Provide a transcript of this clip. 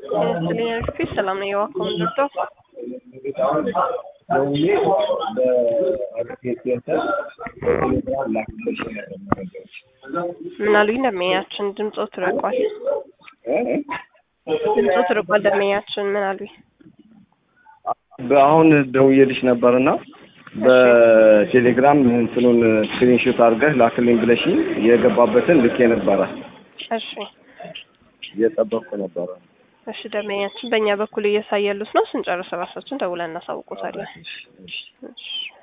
ስልኝ ሰላም ነው የዋኮም ድርቶ ደውዬ በአርኬት ሴንተር ቴሌግራም ላክልሽ መረጃዎች ምን አሉኝ? ደመኛችን ድምፆ ትርቋል፣ ድምፆ ትርቋል። ደመኛችን ምን አሉኝ? በአሁን ደውዬልሽ ነበርና በቴሌግራም እንትኑን ስክሪንሾት አድርገህ ላክልኝ ብለሽኝ የገባበትን ልኬ ነበረ። እሺ እየጠበቅኩ ነበረ። እሺ ደመኛችን በእኛ በኩል እያሳያሉት ነው። ስንጨርስ ራሳችን ደውለን እናሳውቆታለን። እሺ